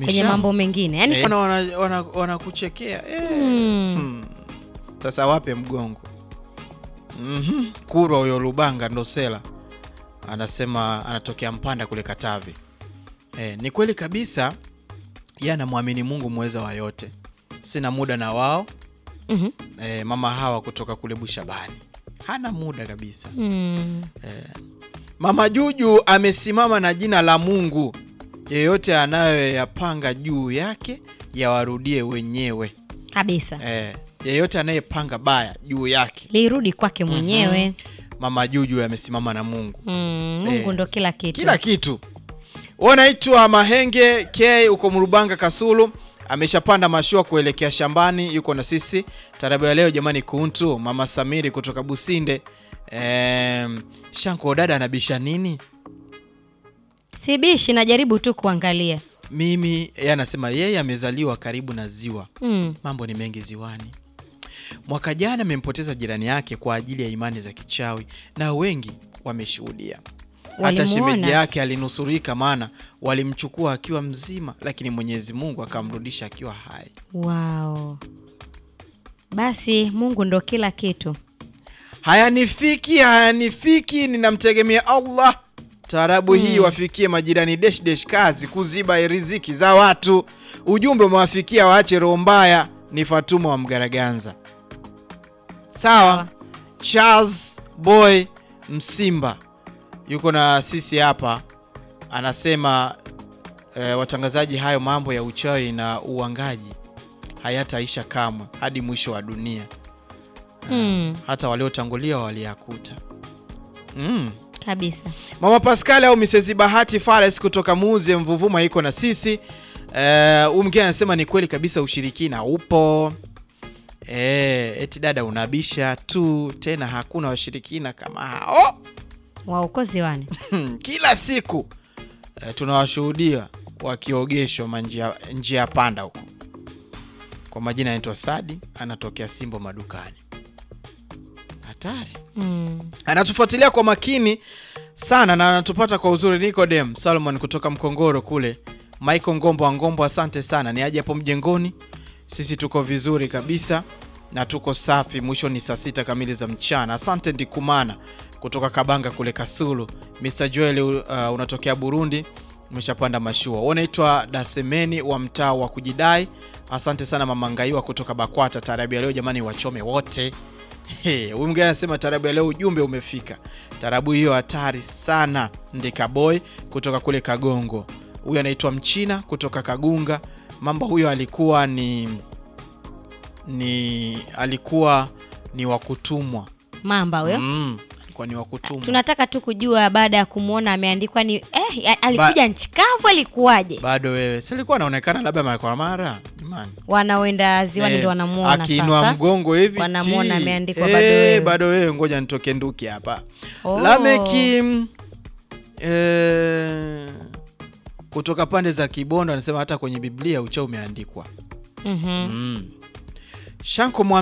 kwenye Mishamu. mambo mengine yani Eh, wana- wana- wana- wanakuchekea eh. mm, Hmm. Sasa wape mgongo. Mhm. Kurwa huyo Lubanga Ndosela anasema anatokea Mpanda kule Katavi. Eh, ni kweli kabisa, yeye anamwamini Mungu mweza wa yote. Sina muda na wao. mhm, Eh, mama hawa kutoka kule Bushabani hana muda kabisa. mm. Mama Juju amesimama na jina la Mungu, yeyote anayoyapanga juu yake yawarudie wenyewe. kabisa Eh, yeyote anayepanga baya juu yake. lirudi kwake mwenyewe Mama Juju amesimama na Mungu mm, Mungu Eh, ndo kila kitu kila kitu. Wanaitwa Mahenge K uko Mrubanga Kasulu, ameshapanda mashua kuelekea shambani, yuko na sisi tarabu ya leo jamani. Kuntu Mama Samiri kutoka Businde. Em, Shanko dada anabisha nini? sibishi najaribu tu kuangalia Mimi yeye anasema yeye amezaliwa karibu na ziwa, mm. mambo ni mengi ziwani. Mwaka jana amempoteza jirani yake kwa ajili ya imani za kichawi, na wengi wameshuhudia. Hata Walimuona? shemeji yake alinusurika, maana walimchukua akiwa mzima, lakini Mwenyezi Mungu akamrudisha akiwa hai. wow. basi Mungu ndo kila kitu Hayanifiki, hayanifiki, ninamtegemea Allah. Taarabu hii wafikie majirani desh desh, kazi kuziba riziki za watu. Ujumbe umewafikia, waache roho mbaya. Ni Fatuma wa Mgaraganza. Sawa. Sawa. Charles Boy Msimba yuko na sisi hapa, anasema eh, watangazaji, hayo mambo ya uchawi na uangaji hayataisha kamwe hadi mwisho wa dunia mm. hata waliotangulia waliyakuta. Mm. kabisa Mama Pascal au Mrs. Bahati Fales kutoka Muze Mvuvuma iko na sisi. Eh, huyu mwingine anasema ni kweli kabisa ushirikina upo. Eh, eti dada unabisha tu tena hakuna washirikina kama hao. waokozi wane Hmm, Kila siku eh, tunawashuhudia wakiogeshwa manjia njia panda huko. Kwa majina anaitwa Sadi, anatokea Simbo madukani. Hatari. mm. anatufuatilia kwa makini sana na anatupata kwa uzuri. Nicodem Solomon kutoka Mkongoro kule, Michael Ngombo wa Ngombo, asante sana. Ni aje hapo mjengoni, sisi tuko vizuri kabisa na tuko safi. Mwisho ni saa sita kamili za mchana. Asante Ndikumana kutoka Kabanga kule Kasulu. Mr Joel uh, unatokea Burundi, umeshapanda mashua. Unaitwa Dasemeni wa mtaa wa kujidai. Asante sana Mama Ngaiwa kutoka Bakwata. Taarabu ya leo jamani, wachome wote. Hey, huyu mgeni anasema tarabu ya leo ujumbe umefika. Tarabu hiyo hatari sana. Ndika boy kutoka kule Kagongo. Huyu anaitwa Mchina kutoka Kagunga. Mambo huyo alikuwa ni ni alikuwa ni wa kutumwa. mamba huyo Mm, alikuwa ni wa kutumwa. tunataka tu kujua baada ya kumwona ameandikwa ni eh, ya- alikuja nchi kavu alikuwaje Bado wewe. Si alikuwa anaonekana labda mara kwa mara. Jamani. wanaoenda ziwani Eh, ndo wanamuona akiinua sasa mgongo hivi Wanamuona ti. ameandikwa Eh, bado wewe. bado wewe, ngoja nitoke nduki hapa. Oh. Lameki eh, kutoka pande za Kibondo anasema hata kwenye Biblia uchawi umeandikwa. Mhm. Mm. Shanko